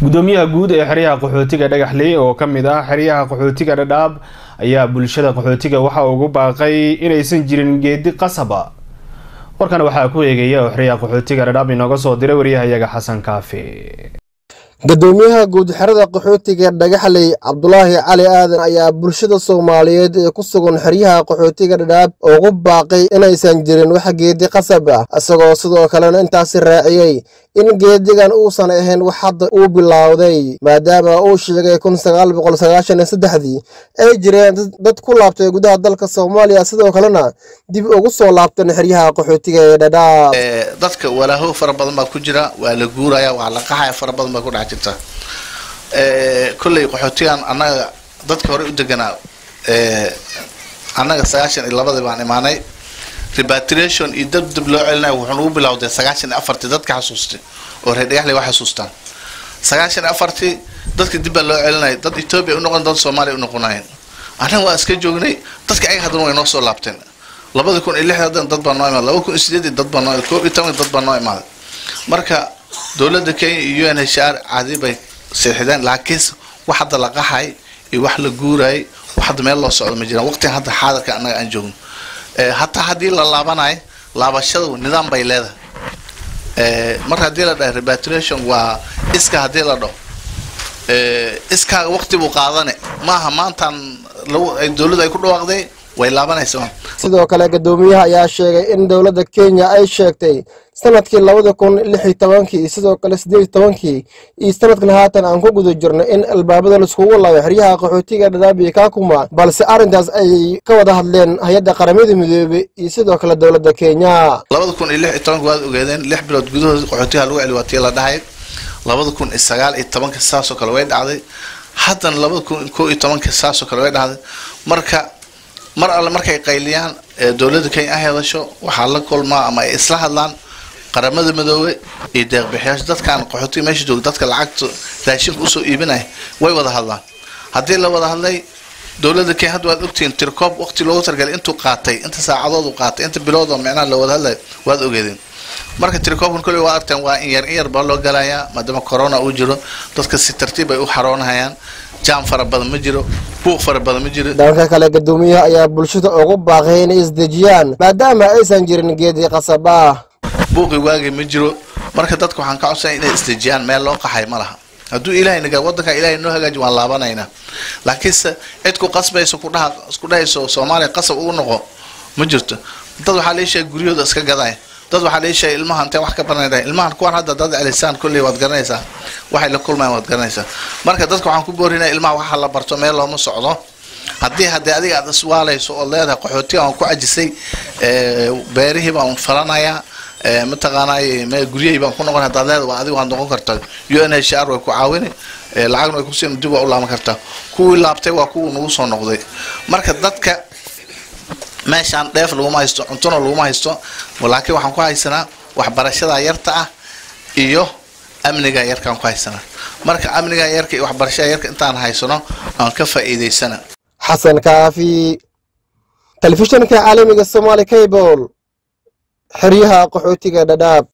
gudoomiyaha guud ee xeryaha qaxootiga dhagaxley oo ka mid ah xeryaha qaxootiga dhadhaab ayaa bulshada qaxootiga waxa ugu baaqay inaysan jirin geedi qasaba warkan waxaa ku eegaya oo xeryaha qaxootiga dhadhaab inooga soo diray waryahayaga xasan kaafi gudoomiyaha guud xerada qaxootiga dhagaxley cabdulaahi cali aadan ayaa bulshada soomaaliyeed ee ku sugan xeryaha qaxootiga dhadhaab ugu baaqay inaysan jirin wax geedi qasab ah isagoo sidoo kalena intaasi raaciyey in geedigan uusan ahayn wax hadda uu bilowday maadaama uu sheegay kun sagaal boqol sagaashan iyo saddexdii ay jireen dad ku laabtay gudaha dalka soomaaliya sidoo kalena dib ugu soo laabtan xeryaha qaxootiga ee dhadhaab dadka walaaho fara badan baa ku jira waa la guuraya waa la qaxaya fara badan baa ku dhex jirta kolley qaxootigan annaga dadka hore u deganaa annaga sagaashan iyo labadii baan imaanay repatriation iyo dab dab loo celinayo wuxuu nagu bilowday sagaashan iyo afartii dadka xasuustay oo reer dhagaxley waa xasuustaan sagaashan iyo afartii dadka dib baa loo celinaya dad etoobiya unoqon dad soomaaliya unoqonayen annaga waa iska joognay dadka ayaga haddana way noo soo laabteen labada kun iyo lixdan dad baa noo imaaday laba kun iyo sideedii dad baa noo koob iyo toban dad baa noo imaaday marka dowladda kenya iyo un h r caadi bay seexideen laakiinse wax hadda la qaxay iyo wax la guurayay wax hadda meel loo socdo ma jiraan waqtigan hadda xaadirka annaga aan joogno hataa haddii la laabanayo laabashada nidaam bay leedahay mar haddii la dhahay repatriation waa iska haddii la dhaho iskaaga waqti buu qaadane maaha maantaan dowladda ay ku dhawaaqday way laabanaysaa sidoo kale gudoomiyaha ayaa sheegay in dowladda kenya ay sheegtay sanadkii labada kun lix iyo tobankii iyo sidoo kale siddeed iyo tobankii iyo sanadkan haatan aan ku guda jirno in albaabada laiskugu laabay xeryaha qaxootiga dhadhaab iyo kaakuma balse arrintaas ay ka wada hadleen hay-adda qaramada midoobey iyo sidoo kale dowladda kenya labada kun iyo lix iyo tobanka waad ogeedeen lix bilood gudahooda qaxootiga lagu celi waatii la dhahay labada kun iyo sagaal iyo tobanka saasoo kale way dhacday haddana labada kun koo iyo tobanka saasoo kale way dhacday marka mar alle markay qayliyaan dowladda kenya ay hadasho waxaa la kulmaa ama ay isla hadlaan qaramada midoobe iyo deeqbixiyaasha dadkaan qaxootiga meesha jooga dadka lacagta raashinka usoo iibinaya way wada hadlaan haddii la wada hadlay dowladda kenya hadda waad ogtihiin tirkoob waqti loogu targalay intuu qaatay inta saacadood uu qaatay inta bilood oo micnaha la wada hadlay waad ogeedeen marka tirikoobkan kolley waa argteen waa in yar in yar baa loo galayaa maadaama corona uu jiro dadka si tartiib ay u xaroonahayaan jaam fara badan ma jiro buuq fara badan ma jiro dhanka kale gudoomiyaha ayaa bulshada ugu baaqay inay isdejiyaan maadaama aysan jirin geedi qasab ah buuqi waagay ma jiro marka dadka waxaan ka codsanaya inay isdejiyaan meel loo qaxay ma laha hadduu ilahay naga waddanka ilahay noo hagaaji waan laabanaynaa laakiinse cid ku qasbayso kudhaha isku dhahayso soomaaliya qasab ugu noqo ma jirto dad waxaa la sheegay guryahooda iska gadaya dad waxaa la sheegay ilmaha intee wax ka baranay ilmahan kuwan hadda dad celisaan kolley waad garanaysaa waxay la kulmayaan waad garanaysaa marka dadka waxaan ku boorinaya ilmaha waxa la barto meel looma socdo haddii haddii adiga aad iswaalayso ood leedahay qaxootiga aan ku cajisay beerihii baan falanayaa mataqaanay meel guryahii baan ku noqon haddaad leedahay waa adiga waad noqon kartaa u n h r way ku caawini lacagna way kusiin dib waa u laaban kartaa kuwii laabtay waa kuwii nagu soo noqday marka dadka meeshaan dheef laguma haysto cuntona laguma haysto laakiin waxaan ku haysanaa waxbarashada yarta ah iyo amniga yarkaan ku haysanaa marka amniga yarka iyo waxbarashada yarka intaan haysano aan ka faa'iidaysana xasan kaafi telefishinka caalamiga somaali cable xeryaha qaxootiga dhadhaab